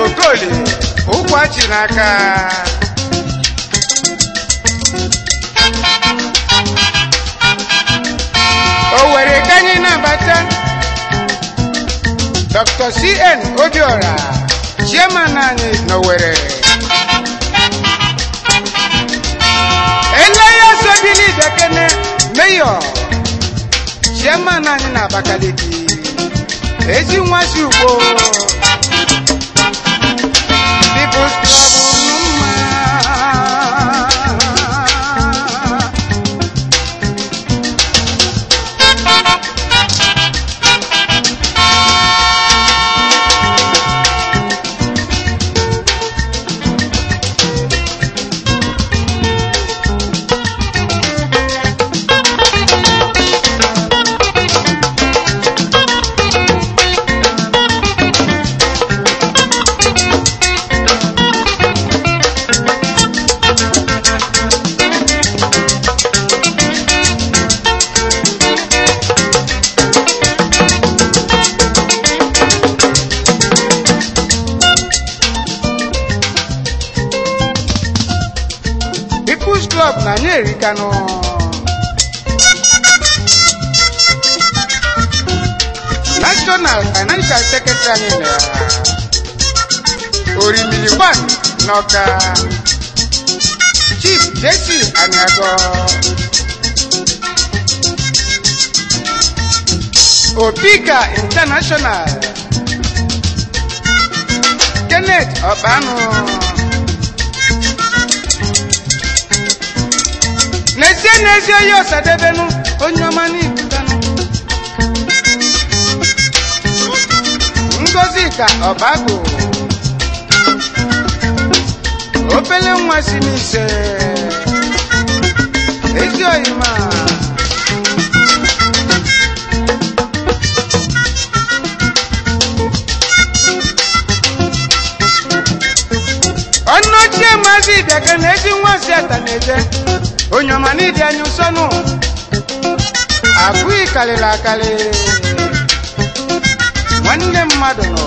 okoli ụkwachi n'aka o were ka anyị nabata dr cn obiora chairman anyị n'owere eleya sobili bekene mayor chairman anyị na abakaliki ezi nwa si ugbo People's Club Numa. People's Club na anyị erikanụ National Financial Secretary anyị na Orimiri One n'Ọka Chief JC Aniago Opika International Kenneth Ọkpanụ n'ezie n'ezie ya ọsadebenu onye ọma n'ibutanụ ngozi ka ọbagụ obele nwa si n'ise ezi oyima ọnụ ochie maazị bịaga na ezi nwa si ata na-eje onye ọma n'ịdị anya ụsọnụ abụghị karịrị akarị nwanne mmadụ nọ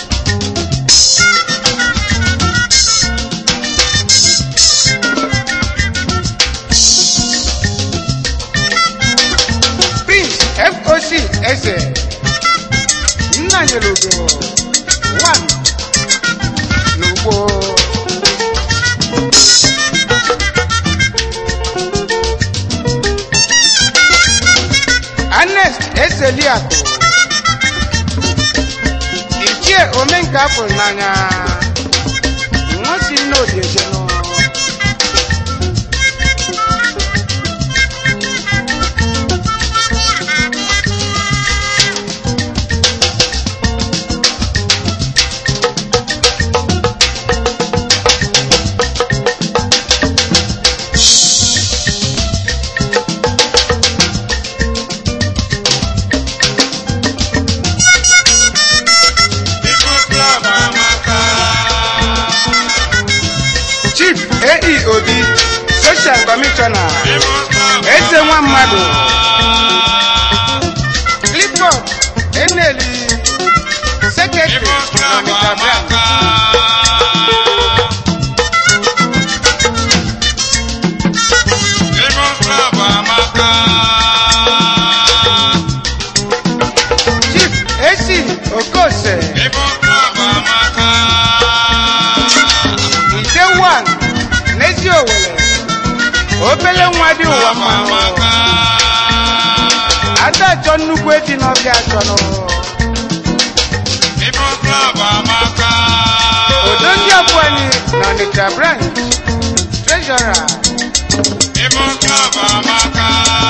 prince foc eze nna nyere ugo one n'ugbo Ernest Ezeliakụ ichie omenka afụrụ n'anya nwosi nne odiejenụ People's Club amaka. Chief AE Obi Social Commissioner People's Club eze nwa mmadụ Clifford Eneli Secretary People's Club Onitsha branch amaka. People's Club amaka. Chief AC Okose People's Club amaka. Ide one n'ezi Owere obele nwa dị ụwa Club mma amaka. ada achọ nnukwu eji n'ọbịa achọnụ People's Club amaka. odo ndị abụọ anyị na Onitsha branch treasurer People's Club amaka.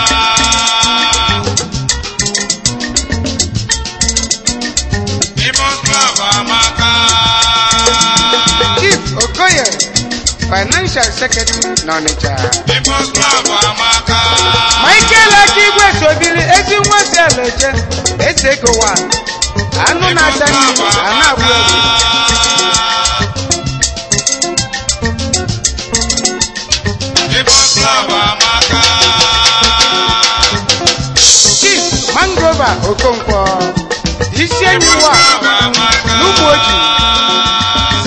People's Club amaka. Chief Okoye financial secretary na Onitsha People's Club amaka. Michael Akigwe sobiri ezi nwa si eleje ese ego wa anụ na-ata nri a na-agwụ egwu People's Club amaka. Chief Mangrova Okonkwo isi enyi wa Club amaka. n'ugbo oji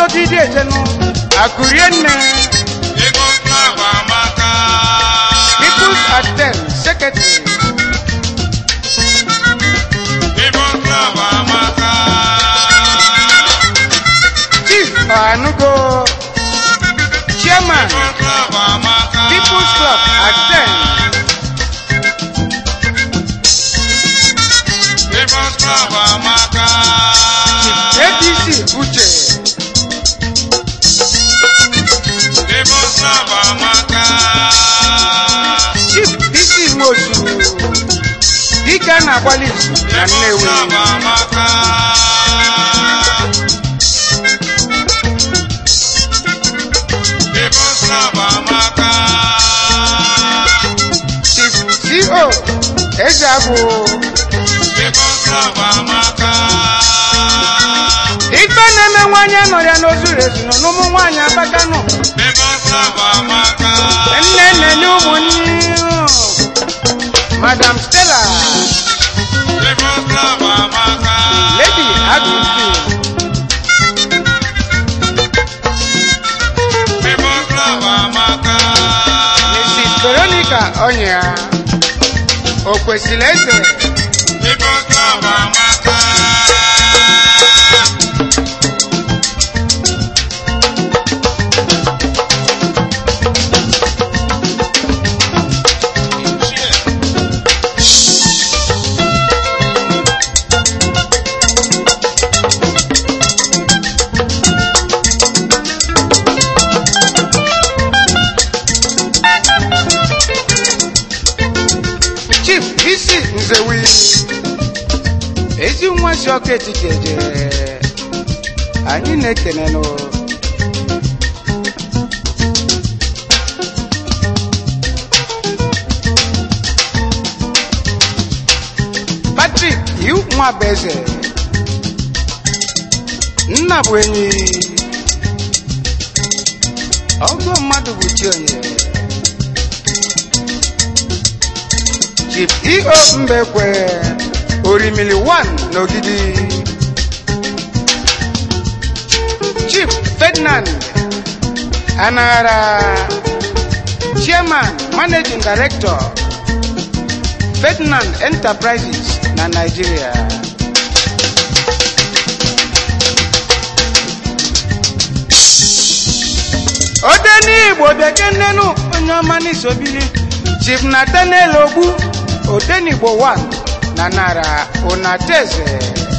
ọnọgide ejenu akụrie nne People's Club amaka. peoples atem secretary People's Club amaka. chief ọhanugo chairman People's Club amaka. peoples club atem People's Club amaka. apc uche People's Club amaka. chief dc nwosu dike a na-agbalị izu na People's nnewi Club amaka. People's Club amaka. chief co ezeagwụ People's Club amaka. ife na-eme nwaanyị nọ ya n'ozuru ezu nọ n'ụmụ nwaanyị abakanụ People's Club amaka. nne nne nye ụmụnne madam stella People's Club amaka. lady agụfi People's Club amaka. mrs veronica ọnya o kwesịrị eze People's Club amaka. chief isi nzewi ezi nwa si ọkụ etiti eje anyị na-ekenenụ patrik iwu nwa bụ eze nna bụ enyi ọgụ mmadụ bụ chi onye chief eo mbekwe orimili 1 n'ogidi chief ferdinand anaghara chairman managing director ferdinand enterprises na nigeria ode n'igbo bekennenu onye ọma n'isobiri chief nathaniel ogbu odenigbo 1 na nara onateze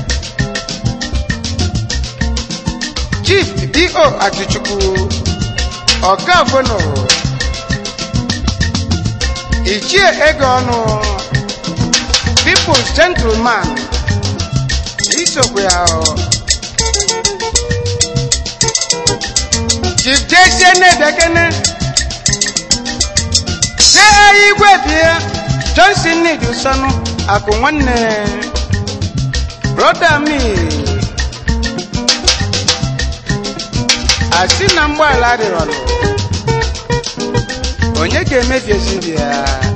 chief do atichukwu ọkafono ichie ego ọnụ peoples gentleman isokwe ahụ chief jesie na-ebekene see igwe bie johnson need usonu akụ nwanne broda mi asị na mgbaala adịrọlụ onye ga-emebiezi ndị ya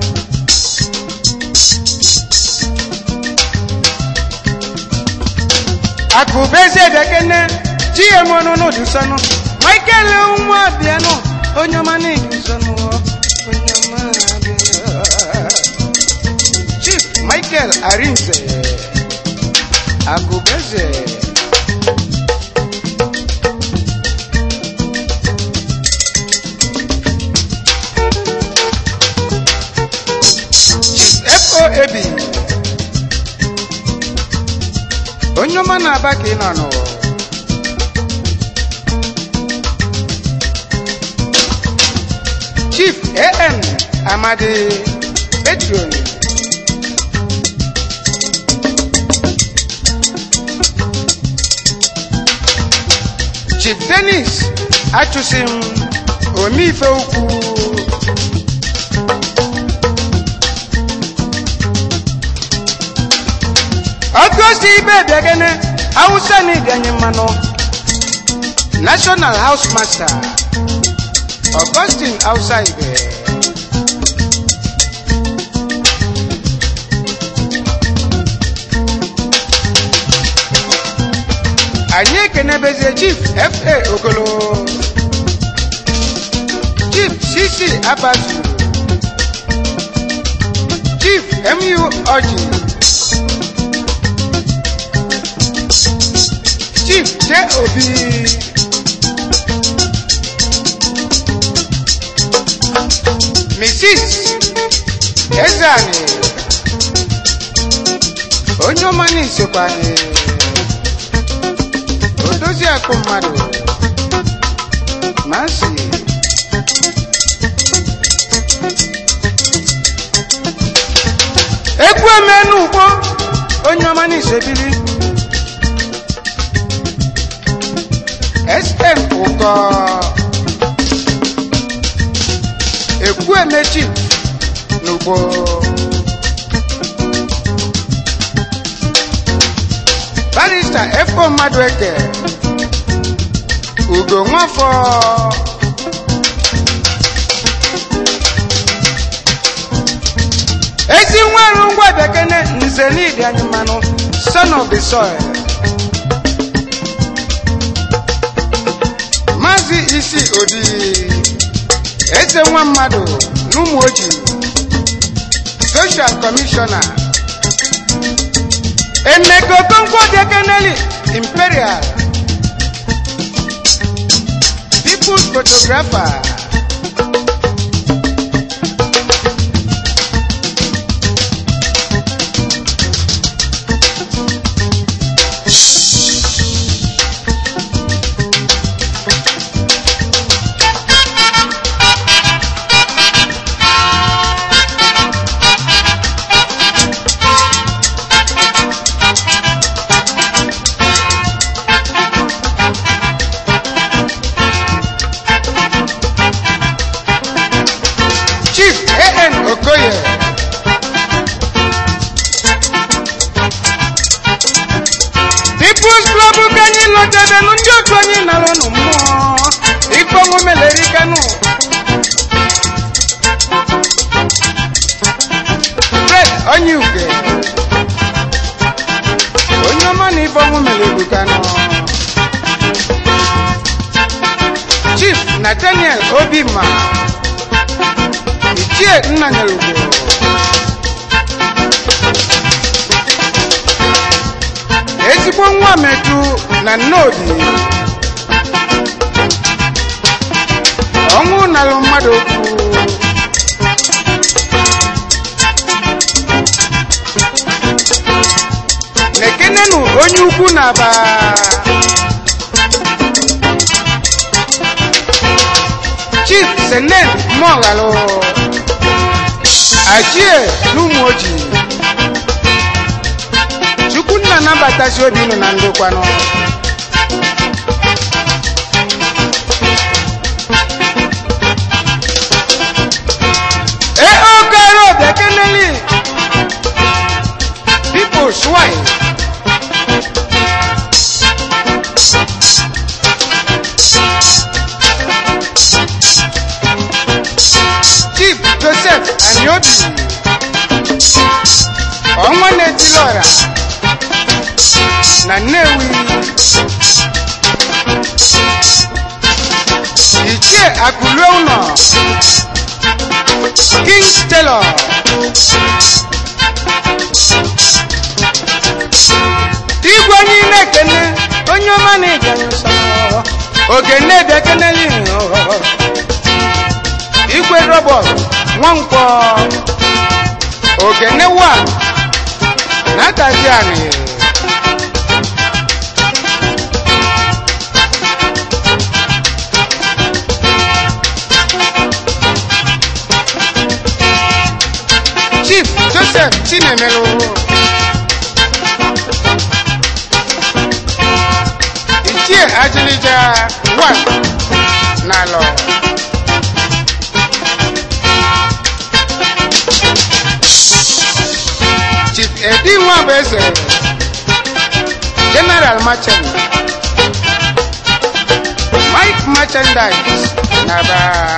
akụbezi ebekene gm ọnụnụ dị usonu michael nwa bịanụ onye ọma na-eji usonu onye ọma bịa chief michael arinze agụbeze chief fo ebi onye ọma na-aba ka ị nọ n'ụwa chief an amadi petron chief denis achụsim omeife ukwu ọgọst ibe bịagene hausa na ịganye mmanụ national house master augustine hausa ibe anyị ekenebezie chief fa ogolo chief cc abasu chief mu ọjị chief j obi mrs ezeani onye ọma na-esokwa anyị odozi akụ mmadụ nancy egwu emenu ugbo onye ọma na-esebili sm ụkọ ekwu emechi n'ugbo barista efo mmadụ eke ugo nwafọ ezi nweru ngwa bekene nze n'idi anyị mmanụ son of the soil maazị isi odi eze nwa mmadụ n'ụmụ oji social commissioner emeka okonkwo dekeneli imperial people's photographer chief an okoye people's club ka anyị lọtebenu ndị otu anyị nara ụnụ mmụọ ikponwu meleri kanu fred onye uge onye ọma na ifeọnwụ meleri kanu chief nathaniel obima ichie nnanyerugbo ezigbo nwa metu na nnodi ọnwụ nalụ mmadụ okwu nekenenu onye ukwu na-aba chief senen moghalụ achie n'ụmụ ojii chukwu nna nabatazi obi nụ na ndokwanụ e okere obekeneli people's wife chief joseph aniobi ọnwa na-etili ọra na nnewi ichie akụlue ụlọ king taylor igwe onye na-ekene onye ọma na-eganye nsọ ogene ebekeneli igwe robot nwankwọ ogene wa na-atazi anị chief joseph chinemelu ichie ajilija wan n'alọ chief edi nwabeze general merchant mike merchandise naba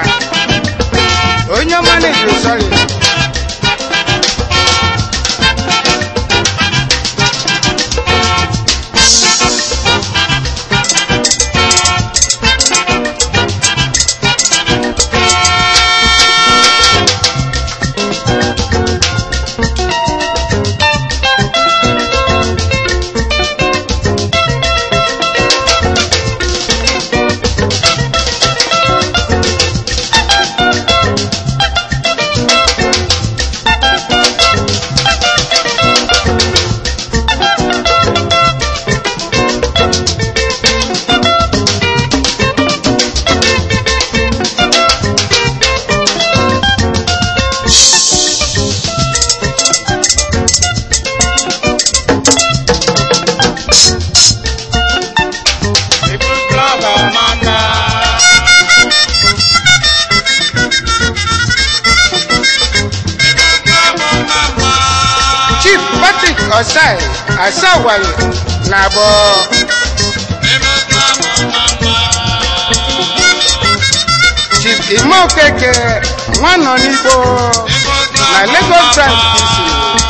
onye ọma na-eji sọrị asawali na abụọ People's Club Amaka. chief ime okeke nwa nọ n'igbo People's Club na lagos Amaka. branch isi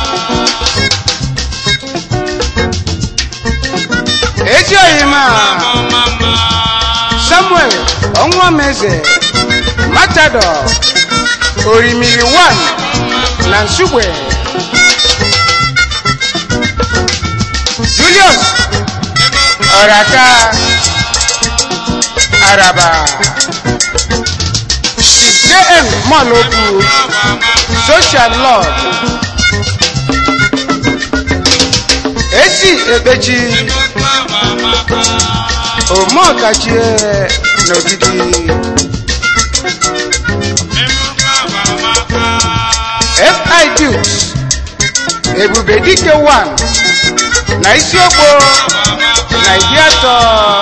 ezi oyima Amaka. samuel ọnwụọmeze matador orimiri 1 na nsugbe julius ọraka araba chief jm mọlokwu social lord esi ekpechi omeọkachie n'ogidi fi dukes ebube dike 1 na isiokpo na iri atọ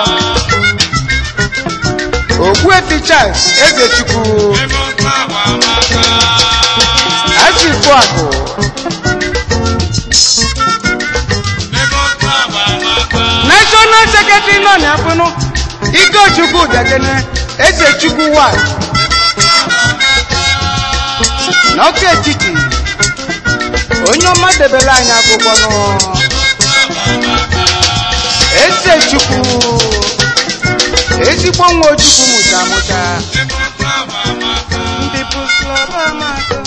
ogbuefi charles ezechukwu achifuakụ national secretary nọ n'afụnụ ikechukwu dakene ezechukwu 1 n'ọkụ etiti onye ọma debere anyị akwụkwọ nụ ezechukwu ezigbo nwa ojukwu mụta amụta ndị People's Club amaka